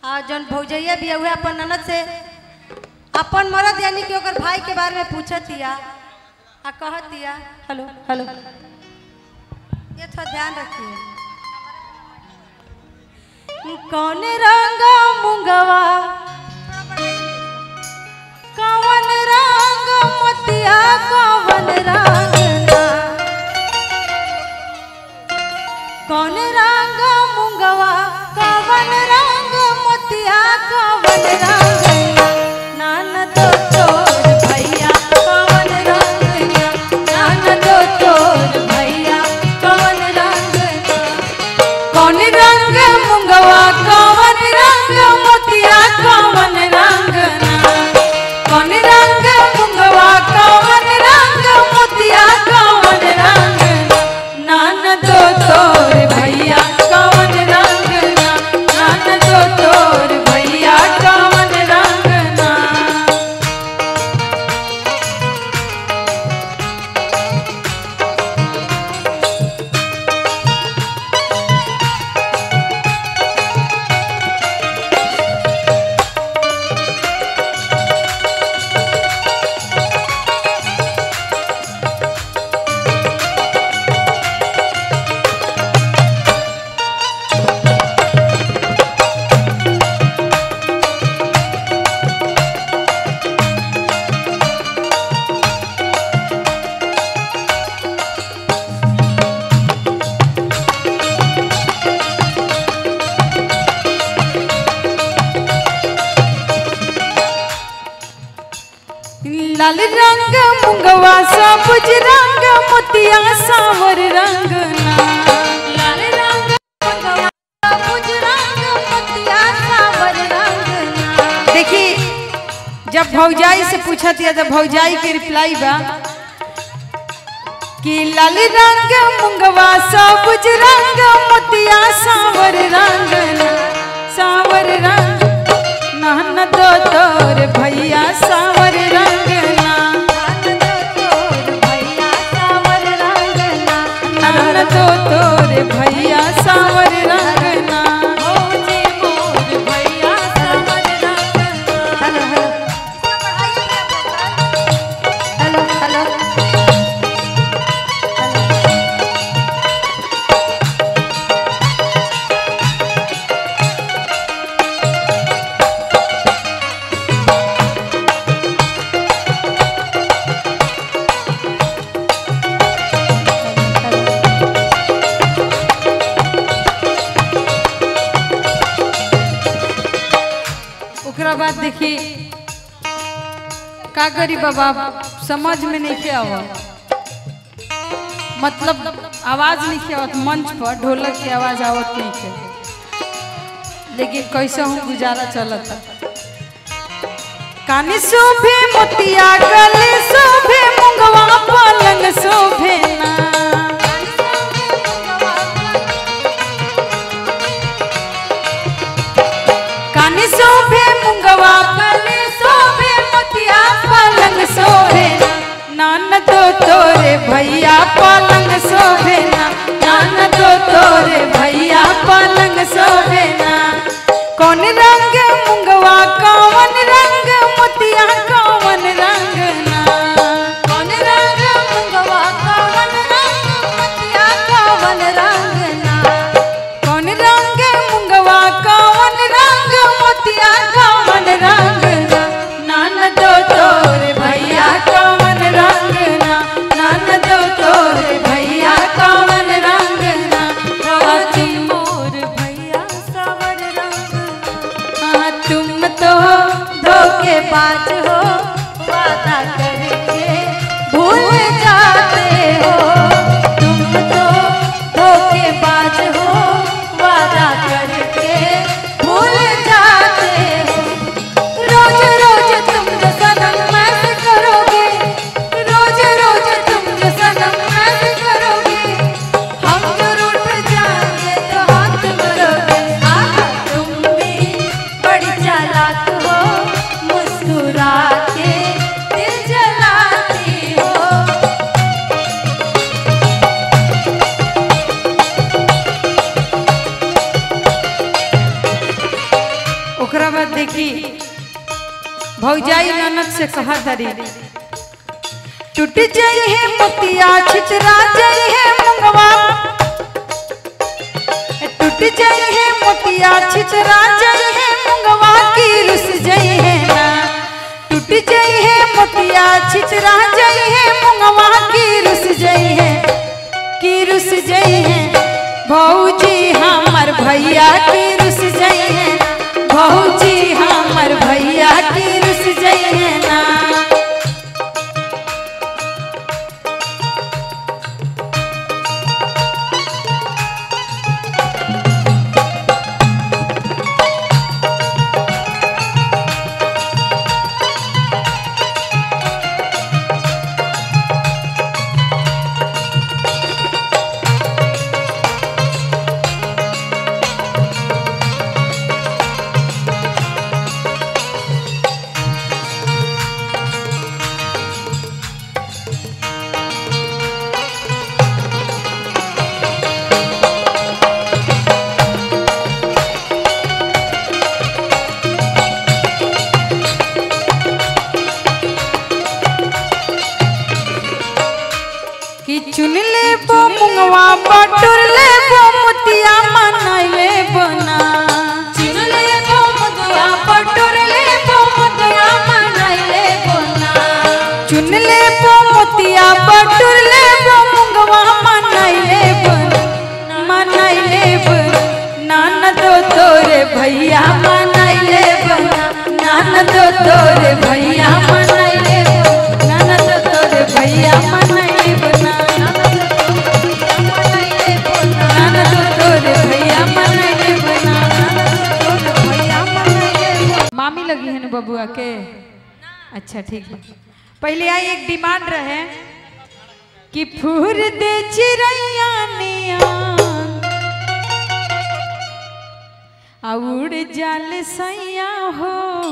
आ जौन भौजैया भी हुए अपन ननद से अपन मरद यानी कि ओकर भाई के बारे में पूछतिया आ कहतिया हेलो हेलो ये थोड़ा ध्यान रखिए कौन रंग मुंगवा कौन रंग मोतिया कौन रंग ना कौन रंग मुंगवा कौन रंग मोतिया कौन रंग नान दो तोर भैया कौन रंग नान दो तोर भैया कौन रंग कौन रंग मुंगवा कौन रंग मोतिया कौन रंग कौन रंग मुंगवा कौन रंग मोतिया कौन रंग नान दो तोर भैया कौन रंग नान दो तोर भैया कौन रंग ना लाल रंग मुंगवा सबुज रंग मोतिया सावर रंग ना लाल रंग मुंगवा सबुज रंग मोतिया सावर रंग ना देखिए जब भौजाई से पूछत या तो भौजाई के रिप्लाई बा कि लाल रंग मुंगवा सबुज रंग मोतिया सावर रंग ना सावर रंग नान दो तोर भैया सावर रंग ना नान दो तोर भैया सावर रंग ना हेलो हेलो ओकरा बाद देखी का करी बाबा समझ में नहीं के आवा मतलब आवाज नहीं के आवत मंच पर ढोलक की आवाज आवत नहीं के लेकिन कैसे हूँ गुजारा चलता कानी शोभे मोतिया गले शोभे मुंगवा पलंग शोभे ना कानी शोभे मुंगवा गले शोभे मोतिया पलंग शोभे नान दो तोरे भैया पलंग शोभे ना नान दो तोरे भैया पलंग शोभे ना कौन रंग मुंगवा कौन रंग मोतिया कौन रंग ना कौन रंग मुंगवा कौन रंग मोतिया कौन रंग ना कौन रंग मुंगवा कौन रंग मोतिया कौन रंग ना नान दो तोरे भैया कौन रंग ना नान दो तोरे भैया कौन रंग ना राती मोर भैया सावर रंग हाँ तुम तो धोखेबाज हो वादा करके भूल जाते हो तुम तो धोखेबाज हो वादा करके भूल जाते हो रोज रोज तुम जो सनम ऐसे करोगे रोज रोज तुम जो सनम ऐसे करोगे हम जो रूठ जाएंगे तो हाथ मरोगे आहा तुम भी बड़ी चालाक हो मुस्कुरा ओकरा बाद देखी भौजाई ननद से कहा तारी टूट जाई है मोतिया छितरा जाई है मुंगवा टूट जाई है मोतिया छितरा जाई है मुंगवा की रुस जाई है ना टूट जाई है मोतिया छितरा जाई है मुंगवा की रुस जाई है की रुस जाई है भौजी हमर भैया की रुस जाई है भौजी हमर भैया की रुस जाई है ना कि चुन ले बो मुंगवा बटुर ले बो मोतिया मनाई ले बना चुन ले बो मुंगवा बटुर ले बो मोतिया मनाई ले बना चुन ले बो मोतिया बटुर ले बो मुंगवा मनाई ले बना मनाई ले बना नान दो तोरे भैया मनाई ले बना नान दो तोरे भैया मनाई ले बना नान दो तोरे भैया मनाई ले बना नान दो तोरे भैया मनाई ले बना मामी लगी है ना बबुआ के अच्छा ठीक है पहले आई एक डिमांड रहे कि फूर दे चिड़ैया नियान आ उड़ जाल सैया हो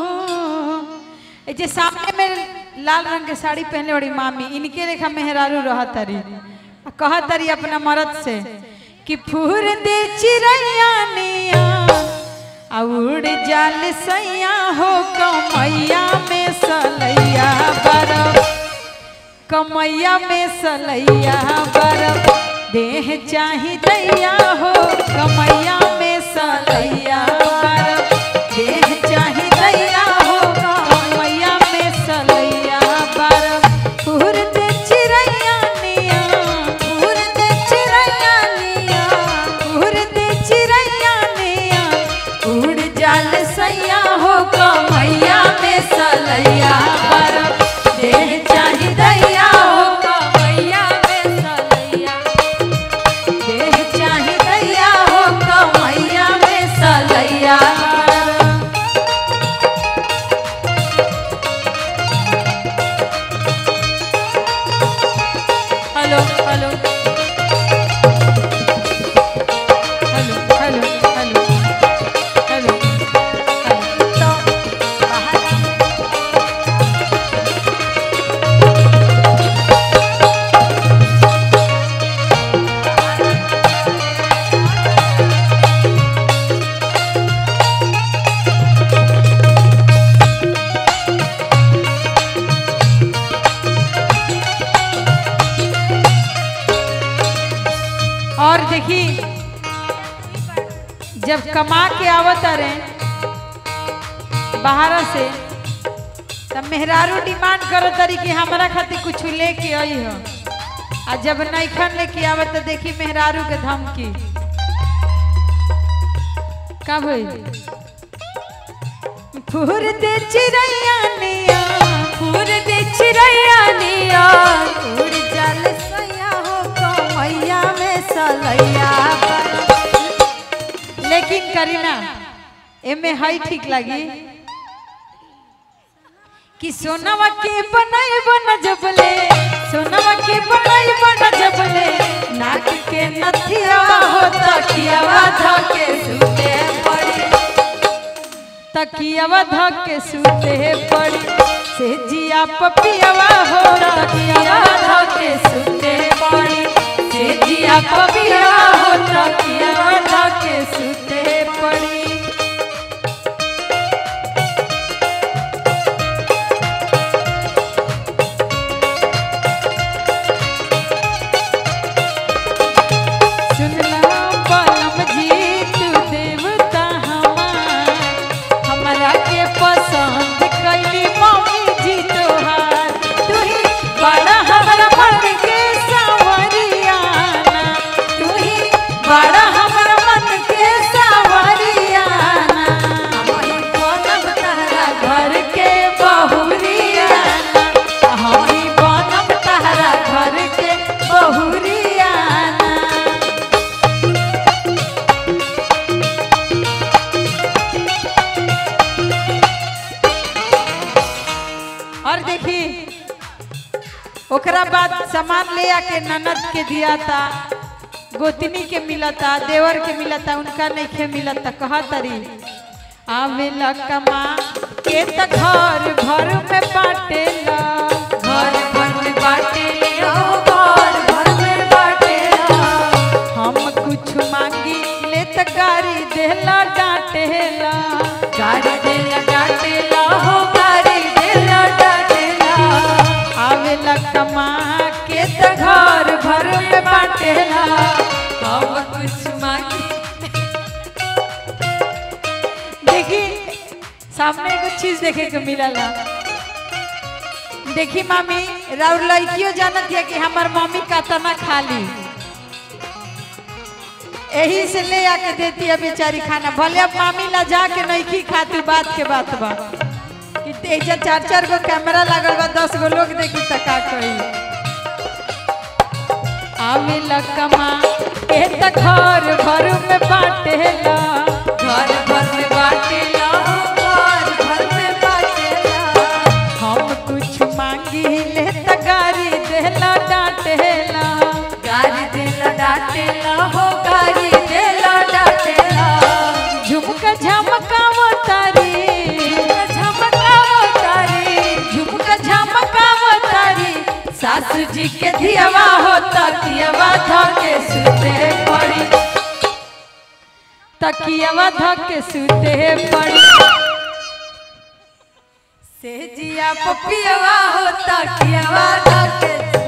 ए जे सामने में लाल रंग के साड़ी पहने बड़ी मामी इनके लेखा मेहरारू रह तरी आ कह तरी अपना मर्द से कि फूर दे चिड़ैया निया आ उड़ जाल सैया हो कमैया में सलैया बरफ कमैया में सलैया बरफ देह चाही दैया हो कमैया में सलैया बरफ देह चाही दैया हो कमैया में सलैया बरफ फुर दे चिड़ैया निया फुर दे चिड़ैया निया फुर दे चिड़ैया निया उड़ जाल सैया हो कमैया में सलैया बरफ देह चाही दैया हो कमैया में सलैया देह चाही दैया हो कमैया में सलैया hello hello hello hello hello hello hello तो बाहर और देखी जब कमा के आवत रहे बाहर से तब मेहरारू डिमांड करत रही कि हमारा खातिर कुछ लेके आई हो आ जब नैखन लेके आवत तो देखी मेहरारू के धमकी का भई फूर दे चिड़ैया निया फूर दे चिड़ैया निया उड़ जल सैया हो कमैया में सलैया पर। लेकिन करीना एमे हई ठीक लगी कि सोनवा के बनाई बन जबले सोनवा के बनाई बन जबले नाक के नथिया हो तकियावा धके सुते पड़ी तकियावा धके सुते पड़ी से जिया पपियावा हो तकियावा धके सुते पड़ी से जिया पपियावा हो तकियावा धके सुते पड़ी और देखी ओकरा बाद सामान ले आके ननद के दिया था गोतनी के मिलता देवर के मिलता उनका नहीं के मिलता कहा तरी आवेला कमा के त घर भर में बाटेला घर भर में बाटे हो घर भर में बाटे हम कुछ मांगी ले त गाड़ी देला डांटेला गाड़ी देला डाटेला हो गाड़ी देला डाटेला आवेला कमा के त घर भर में बाटेला हम कुछ मांगी देखी सामने कुछ चीज देखे के मिलला देखी मामी राउर लड़कियों जानत है कि हमार मम्मी का तना खाली यही से ले आके देती है बेचारी खाना भले अब मामी ला जाके नहीं की खाती बात के बात बा कि तेजा चार चार गो कैमरा लागल बा दस गो लोग देखी त का कही आवेला कमा के त घर भर में बाटेला घर भर में बाटेला हो घर भर में बाटेला हम कुछ मांगी ले त गाड़ी देला डांटेला गाड़ी देला डाटेला हो गाड़ी देला डाटेला झुमका झमकाव तारी झमकाओ तारी झुमका झमकाव तारी सासू जी के धियावा हो तकियावा धके सुते पड़ी तकियावा धके सुते पड़ी से जिया पपियावा हो तकियावा धके